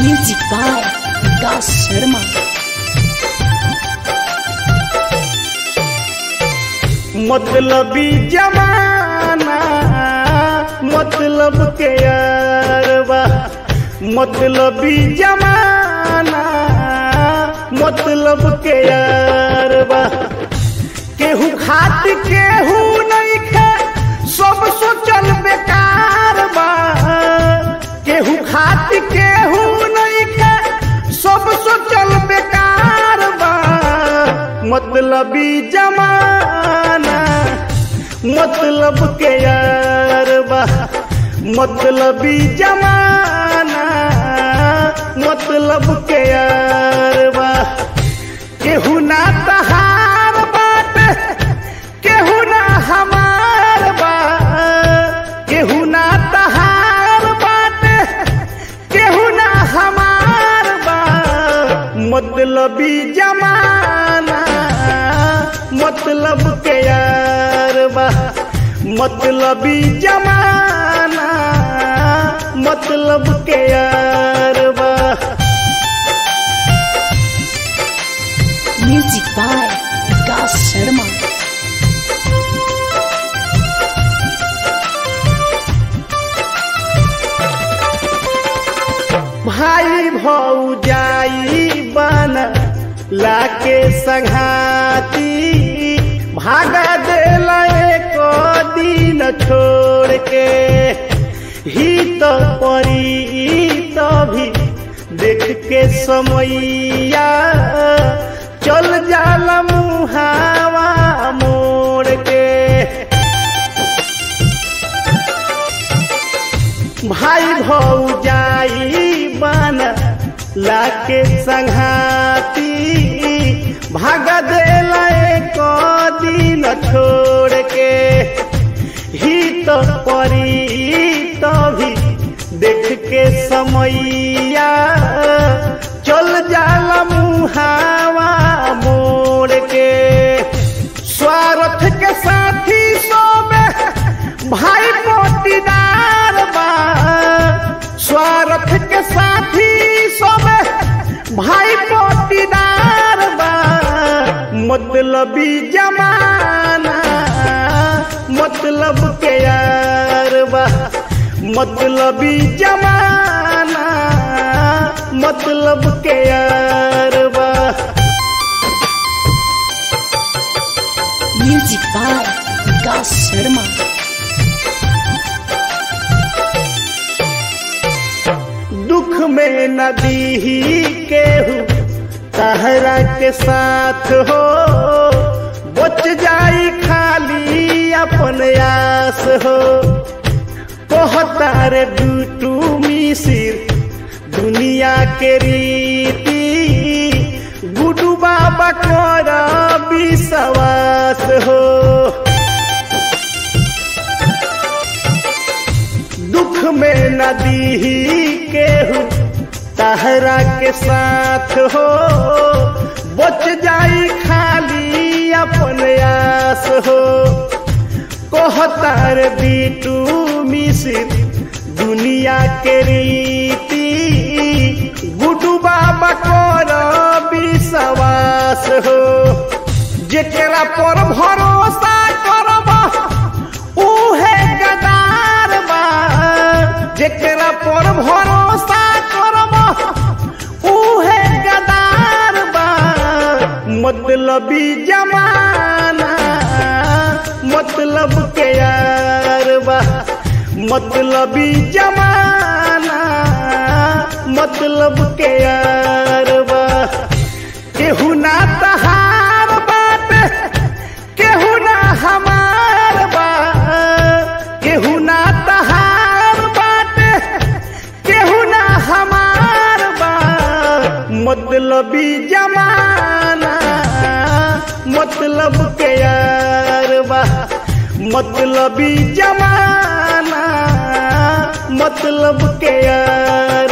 Music by Vikas Sharma. मतलबी जमाना मतलब के यारबा मतलबी जमाना मतलब के यारबा केहू खात केहू नहीं खे सब सोचल बेकार बा केहू खात केहू नहीं खे सब सोचल बेकार बा मतलबी जमाना मतलब के यार बा मतलबी जमाना मतलब के यार बा केहू ना तहार बात केहू ना हमार बा केहू ना तहार बात केहू ना हमार बा मतलबी जमाना मतलब के यार बा मतलबी जमाना मतलब के यार बा Music by Vikas Sharma. भाई भौजाई बन लाके संघाती भागा दिल एक दिन छोड़ के ही तो परी तो भी देख के समैया चल जाला मुहावा मोड़ के भाई भौजाई बन लाके संघाती भाग देला एक दिन छोड़ के ही तो परी तो भी देख के समैया चल जाला मुहावा मोड़ के स्वार्थ के साथी सोबे भाई मोतीदार बा स्वार्थ के साथी सोबे भाई मोतीदार बा मतलबी जमाना मतलब के यार बा मतलबी जमाना मतलब के यार बा Music by Vikas Sharma. दुख में नदी ही केहू तहरा के साथ हो बच जाई खाली अपन आस हो कहतार डूटू मिसिर दुनिया के रीति गुडू बाबा कर विश्वास हो दुख में नदी ही केहू तहरा के साथ हो बच जाई खाली अपन आस हो कहतार बीटू मिसिर दुनिया के रीति गुडू बाबा कर विश्वास हो जेकरा पर भरोसा करब उहे गदार बा जेकरा पर भरोसा करब उहे गदार बा मतलबी जमाना मतलब के यार बा मतलबी जमाना मतलब के यार बा केहू ना तहार बात केहू ना हमार बा केहू ना तहार बात केहू ना हमार बा मतलबी जमाना मतलब के यार बा मतलबी जमाना मतलब के यार